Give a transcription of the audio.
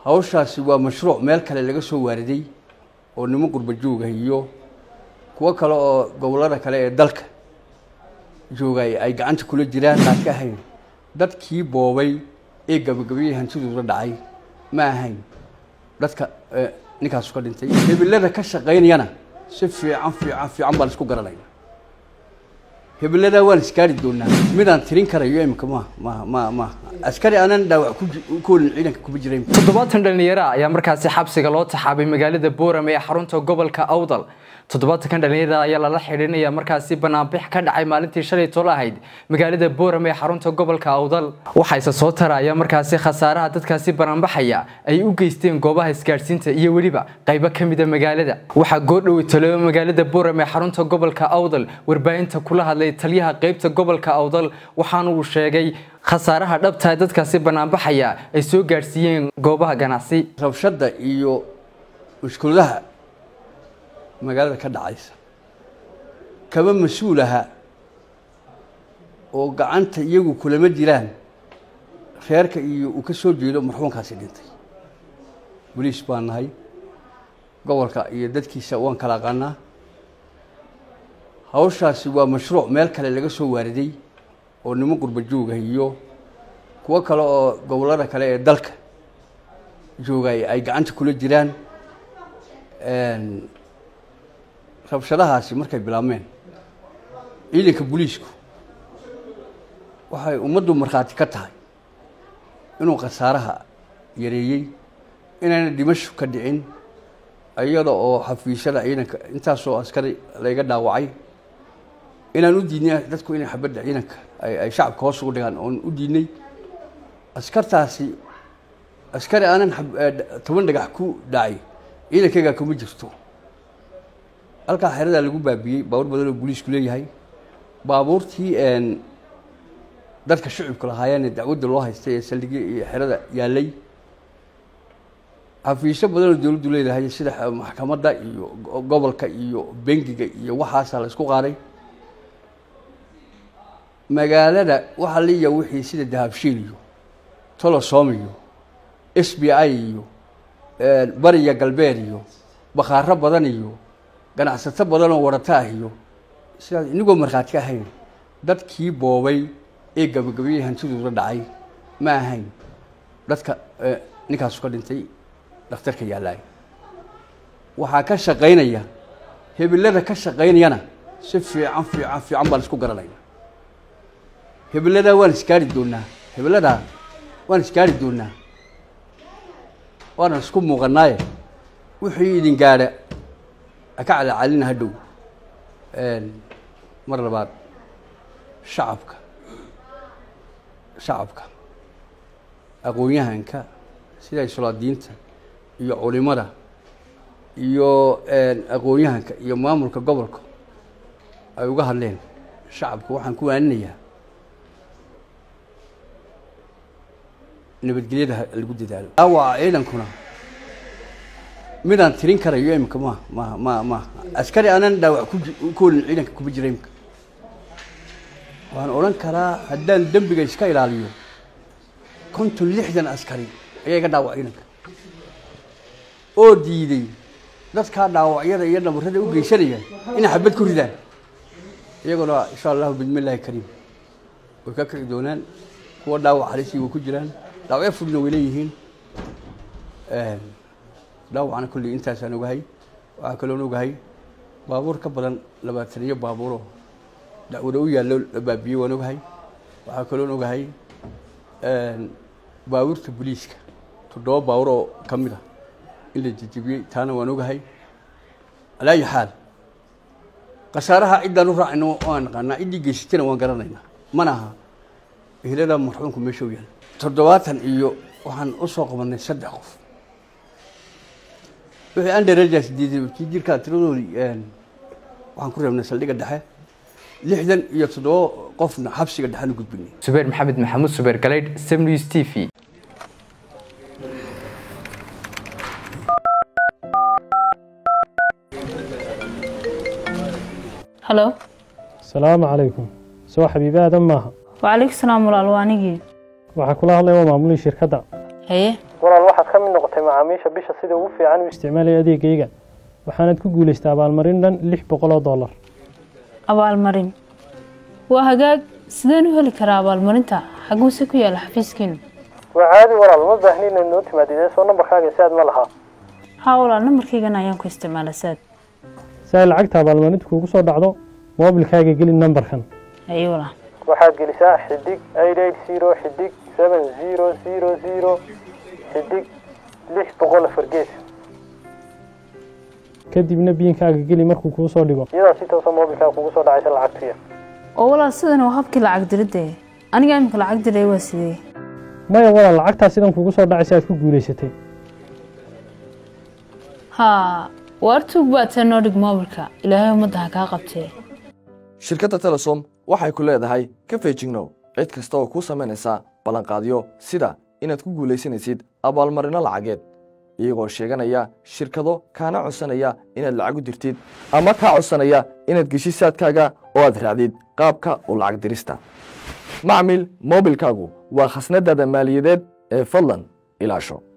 hawshaasi waa mashruuc meel kale laga soo waariday oo niman qurba jooga iyo kuwo kale oo gobollada kale ee dalka joogay ay gacanta kula jiraan aan ka ahayn dadkii boobay ee gabagabayay hantidooda dhacay ma ahayn dadka ninkaasu ka dhintay hebelada ka shaqaynayana si fiican fiican fiican baan isku garanayna hebeladaa waan isgaari doonaa midaan tirin karayo imika ma ma ma ma askari aanan dhaawac kukoolin ciidanka kuma jirayn toddobaatan dhalinyaro ayaa markaasi xabsiga loo taxaabay magaalada boorame ee xarunta gobolka awdal toddobaatankan dhalinyarada ayaa lala xidhiinaya markaasi banaanbix ka dhacay maalintii shalay tolo ahayd magaalada boorame ee xarunta gobolka awdal waxayse soo taraya markaasi khasaaraha dadkaasi banaanbaxaya ay u geysteen goobaha isgaadhsiinta iyo weliba qaybo ka mida magaalada waxaa goordhowe talo magaalada boorame ee xarunta gobolka awdal warbaahinta kula hadlay taliyaha qeybta gobolka awdal waxaana uu sheegay khasaaraha dhabtaa dadkaasi banaanbaxaya ay soo gaadhsiiyeen goobaha ganacsi rabshada iyo mushkuladaha magaalada ka dhacaysa kaba mas-uul aha oo gacanta iyagu kulama jiraan reerka iyo uu ka soo jeedo marxuumkaasi dhintay boliis baan nahay gobolka iyo dadkiisa waan kala aqaanaa hawshaasi waa mashruuc meel kale laga soo waariday oo niman qurba jooga iyo kuwo kale oo gobollada kale ee dalka joogay ay gacanta kula jiraan rabshadahaasi markay bilaabmeen ciidanka booliisku waxay ummaddu markhaati ka tahay inuu khasaaraha yareeyey inayna dhimashu ka dhicin iyada oo xafiisyada ciidanka intaasoo askari layga dhaawacay inaan u diidnay dadku inay xabadda ciidanka ay shacabka hoos ugu dhigaan oon u diidnay askartaasi askari aanan toban dhagax ku dhacay ciidankaygaa kuma jirto halkaa xeradaa lagu baabiyey baabuur badan oo booliisku leeyahay baabuurtii dadka shucibka lahaayeen ee dacwadda loo haystay ee saldhigya iyo xerada yaalay xafiisyo badan oo dowladdu leedahay sida maxkamadda iyo gobolka iyo bengiga iyo waxaasaa la isku qaaday magaalada waxaa liya wixii sida dahabshiil iyo tolosom iyo s b i iyo bariya galbeed iyo bakhaaro badan iyo ganacsato badan oo warata ah iyo sidaas inagoo markhaati ka ahayn dadkii boobay ee gabagabayay hantidooda dhacay ma ahayn dadka ninkaasu ka dhintay dhakhtarka yaalaay waxaa ka shaqaynaya hebelada ka shaqaynayana si fiican fiican fiican baan isku garanayna hebeladaa waan isgaari doonaa hebeladaa waan isgaari doonaa waanan isku muuqanaaye wixii idin gaadha aka calacalina hadhow mar labaad shacabka shacabka aqoon-yahanka sida sulaadiinta iyo culimada iyo aqoon-yahanka iyo maamulka gobolka ay uga hadleen shacabka waxaan ku waaninayaa nabadgelyada lagu dadaalo dhaawaca ciidankuna midaan tirin karayo imika ma ma ma ma askari aanan dhaawac kukoolin ciidanka kuma jira imika waan odhan karaa haddaan dembiga iska ilaaliyo konton lixdan askari ayaa iga dhaawac ciidanka oo diiday dadkaa dhaawacyada iyo dhabarrada u geysanaya inay xabad ku ridaan iyaguna insha allahu bismillaahi kariim way ka kici doonaan kuwa dhaawac halisi way ku jiraan dhaawacyo fudna way leeyihiin dhaawacna kolley intaasaan ogahay waxaa kaloon ogahay baabuur ka badan labaataniyo baabuuroo dacwada u yaallo la baabiyey waan ogahay waxaa kaloon ogahay baabuurta boliiska toddoba baabuur oo ka mid a in la jejebiyey taana waan ogahay alaa ayi xaal khasaaraha ciddaan u raacayna waan naqaanaa ciddii geysatana waan garanaynaa mana aha ehlada marxuumku meesha u yaal toddobaatan iyo waxaan u soo qabanay saddex qof wixii anderejas diiday jirkaa tiradoodii waxaan ku reebnay saldhigga dhexe lixdan iyo toddoba qofna xabsiga dhexaan u gudbinay subeer maxamed maxamuud subeer galeydh semnews t v halo asalaamu calaykum soo xabiibi aadan maaha wacalaykum salaam walaal waa anigii waxaa kula hadlaya waa maamulihii shirkadda haye walaal waxaad ka mid noqotay macaamiisha bisha sida ugu fiican u isticmaalaya adeegayga waxaanad ku guulaystay abaalmarin dhan lix boqol oo dollar abaalmarin waa hagaag sideen u heli karaa abaalmarinta xaguuse ku yaala xafiiskiinu waa caadi walaal ma baahni inaad noo timaadid ee soo nambarkaaga saad ma lahaa haa walaal nambarkaygana ayaan ku isticmaala saad si ay lacagta abaalmarinta kuugu soo dhacdo moobilkaaga geli nambarkan ayo walaal waxaad gelisaa xidig eight eight zero xidig seven zero zero zero xidig lix boqol afar gees kadibna biinkaaga geli markuu kuu soo dhigo iyadaa si toosa moobilkaaga kugu soo dhacaysa lacagtuya oo walaal sidan waa habkii lacag diridde aniga imika lacag diray waa sidee maya walaal lacagtaa sidan kuugu soo dhacaysa aad ku guulaysatay haa waar tuug baad see noo dhig moobilka ilaahay ummadda ha kaa qabtee shirkadda telesom waxay ku leedahay ka feejignow cid kasta oo kuu samaynaysa ballanqaadyo sida inaad ku guulaysanaysid abaalmarinno lacageed iyagoo sheeganaya shirkado kaana codsanaya inaad lacag u dirtid ama kaa codsanaya inaad geshid saadkaaga oo aad raacdid qaabka u lacag dirista macmil moobilkaagu waa khasnadaada maaliyadeed ee fadlan ilaasho